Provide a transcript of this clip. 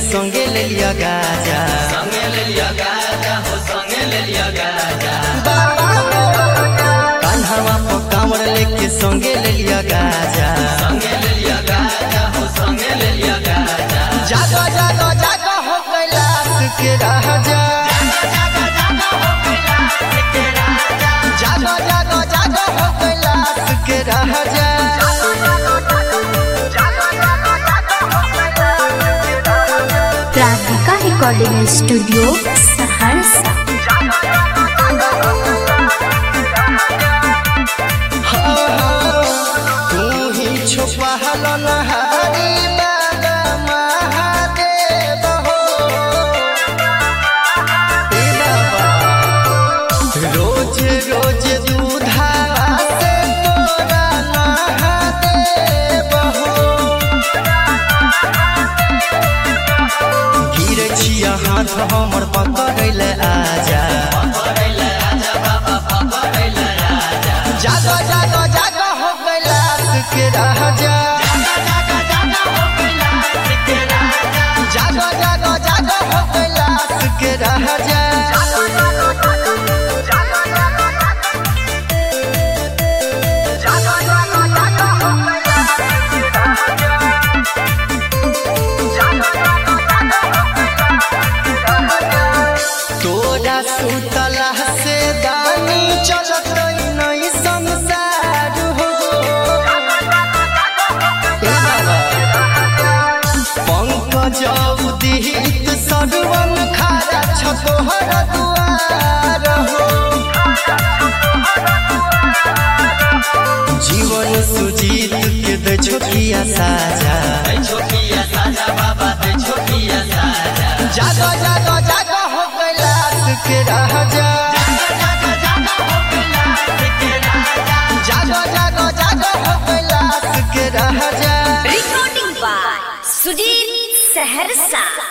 संगे ले लिया गाजा संगे ले लिया गाजा हो संगे ले लिया गाजा कान्हावा पर कांवर लेके संगे ले लिया गाजा संगे ले लिया गाजा हो संगे ले लिया गाजा जागो जागो जागो हो कैलाश के राजा जागो जागो जागो हो कैलाश के राजा राधिका रिकॉर्डिंग स्टूडियो सहरसा तू ही छुपहल नहारी बाबा महादेव हो ए बाबा रोज रोज दूधावा से तोरा नहादेव हो गिर छिया हाथ हमर पकड़ैले आजा जागो जागो जागो हो कैलाश के राजा जागो जागो जागो हो कैलाश के राजा तोरा सुतला से दानी चलत नहीं संसार हो ए बाबा पंकज उदित सगवन खारा छतोहर दुआर हो जीवन सुजीत के दे छोटिया साजा दे छोटिया साजा बाबा दे छोटिया साजा जागो जागो जागो हो कैलाश के राजा जागो जागो जागो हो कैलाश के राजा recording by Sujit Saharsa.